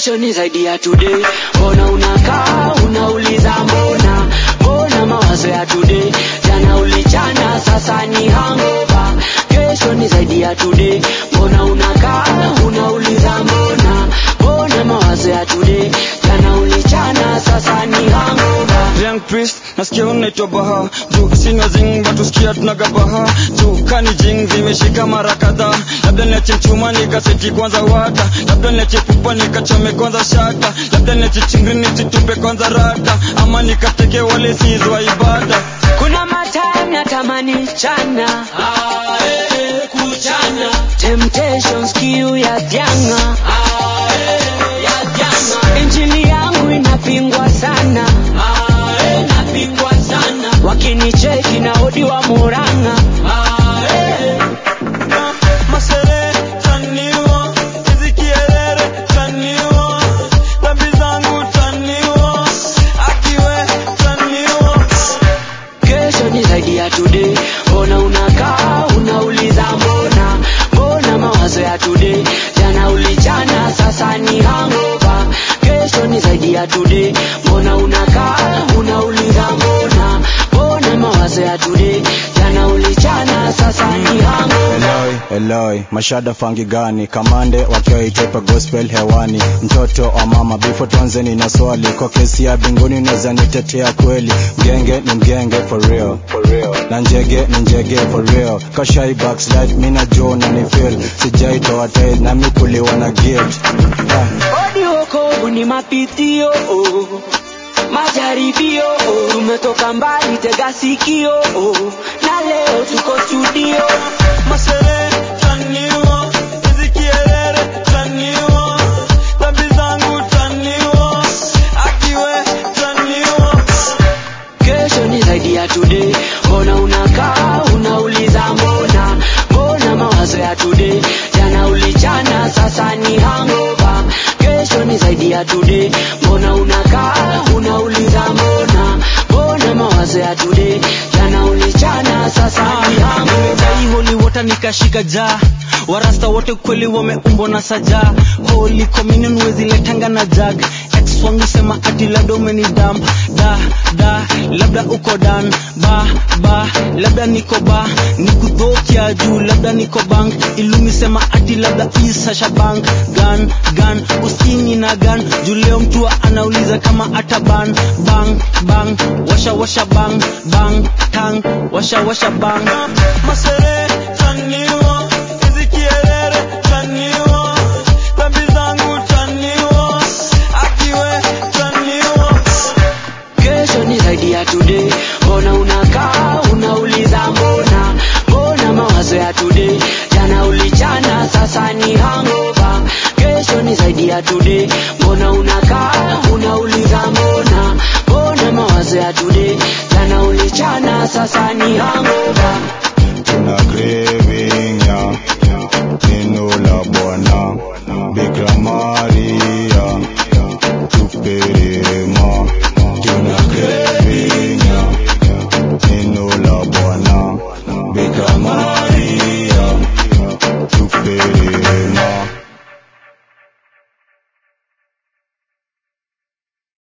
kesho ni zaidi ya today mbona unakaa unauliza mbona mbona mawazo ya today jana ulichana sasa ni hangover kesho ni zaidi ya today mbona unakaa unauliza mbona mbona mawazo ya today jana ulichana sasa ni hangover Young priest nasikia unaitwa baha juu sina zing batu sikia tunaga baha juu kani jing zimeshika mara kadhaa labda niache mchuma nikaseti kwanza wata labda niache pupa nikachome kwanza shata labda niache chingri nisitupe kwanza rata ama nikateke wale sizwa ibada kuna matime natamani chana kuchana temptations kiu ya janga injili yangu inapingwa sana inapingwa sana wakinicheki na odi wa muranga masere taniwa hizi kierere taniwa dhambi zangu taniwa akiwe taniwa kesho ni zaidi ya today mbona unakaa unauliza mbona mbona mawazo ya today jana ulichana sasa ni hangover kesho ni zaidi ya today mbona unakaa unauliza mbona mbona mawazo ya today jana ulichana sasa ni hangover Eloi, Eloi, mashada fangi gani? Kamande wakiwa itepa gospel hewani. Mtoto wa mama bifo tonzeni na swali kwa kesi ya binguni unaweza nitetea kweli? Mgenge ni mgenge for real, for real. Na njege ni njege for real. Kashai backslide mina jo na ni feel. Sijaitoa tail na mikuliwa na guilt. Ah. Odi wokovu ni mapitio oh. majaribio oh. tumetoka mbali tega sikio oh. na leo tuko studio masere taniwa hizi kierere taniwa dhambi zangu taniwa akiwe taniwa kesho ni zaidi ya today mbona unakaa unauliza mbona mbona mawazo ya today jana ulichana sasa ni hangover kesho ni zaidi ya today mbona unakaa unauliza mbona mbona mawazo ya today jana ulichana sasa ni hangover nimejai holy water nikashika jaa warasta wote kweli wameumbwa na saja holy communion weziletanga na jag ex wangu sema ati labda umeni damp da da labda uko dan ba ba labda niko ba nikudhokia juu labda niko bank ilumi sema ati labda isasha bank gan gan usini na gan juu leo mtu anauliza kama ata ban bang bang washa washa bang bang tang washa washa bang masere